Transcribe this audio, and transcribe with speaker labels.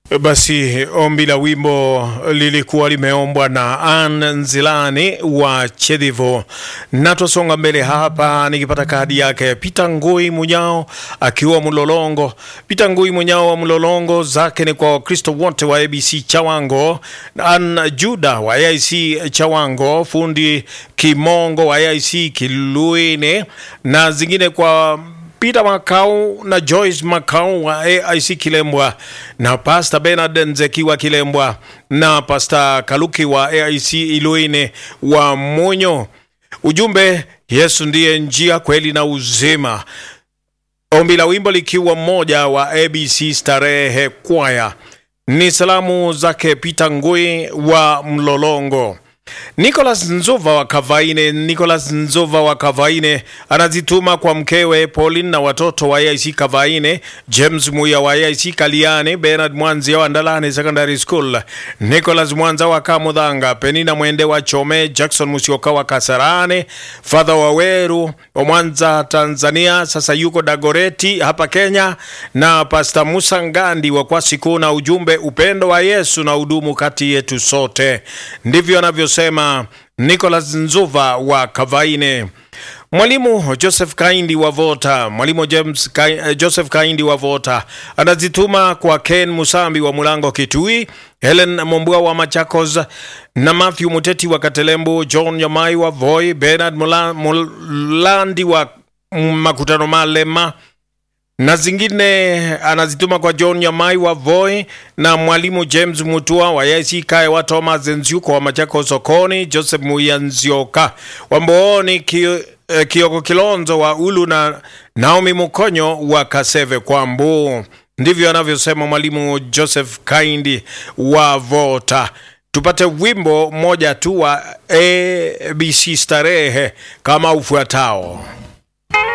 Speaker 1: Basi ombi la wimbo lilikuwa limeombwa na Ann Nzilani wa Chedivo, na twasonga mbele hapa, nikipata kadi yake Peter Ngui Munyao akiwa Mlolongo. Peter Ngui Munyao wa Mlolongo, zake ni kwa Wakristo wote wa ABC Chawango, Ann Juda wa AIC Chawango, fundi Kimongo wa AIC Kiluine, na zingine kwa Peter Makau na Joyce Makau wa AIC Kilembwa na Pastor Bernard Nzeki wa Kilembwa na Pastor Kaluki wa AIC Iluine wa Monyo. Ujumbe, Yesu ndiye njia, kweli na uzima. Ombi la wimbo likiwa mmoja wa ABC Starehe Kwaya. Ni salamu zake Peter Ngui wa Mlolongo. Nicholas Nzova wa Kavaine, Nicholas Nzova wa Kavaine anazituma kwa mkewe Pauline na watoto wa AIC Kavaine, James Muya wa AIC Kaliane, Bernard Mwanzia wa Ndalane Secondary School, Nicholas Mwanza wa Kamudhanga, Penina Mwende wa Chome, Jackson Musioka wa Kasarane, Father wa Weru wa Mwanza Tanzania, sasa yuko Dagoreti hapa Kenya, na Pastor Musa Ngandi wa Kwasiku, na ujumbe upendo wa Yesu na udumu kati yetu sote. Ndivyo anavyo sema Nicholas Nzuva wa Kavaine. Mwalimu Joseph Kaindi wa Vota, mwalimu James Ka, Joseph Kaindi wa Vota anazituma kwa Ken Musambi wa Mulango Kitui, Helen Mombua wa Machakos na Matthew Muteti wa Katelembo, John Yamai wa Voi, Bernard Mula, Mulandi wa Makutano Malema na zingine anazituma kwa John Nyamai wa Voi na mwalimu James Mutua wa AIC Kae wa Thomas Nziuko wa Machako Sokoni, Joseph Muyanzioka wa Mbooni ki, eh, Kioko Kilonzo wa Ulu na Naomi Mukonyo wa Kaseve Kwambu. Ndivyo anavyosema mwalimu Joseph Kaindi wa Vota. Tupate wimbo moja tu wa ABC Starehe kama ufuatao.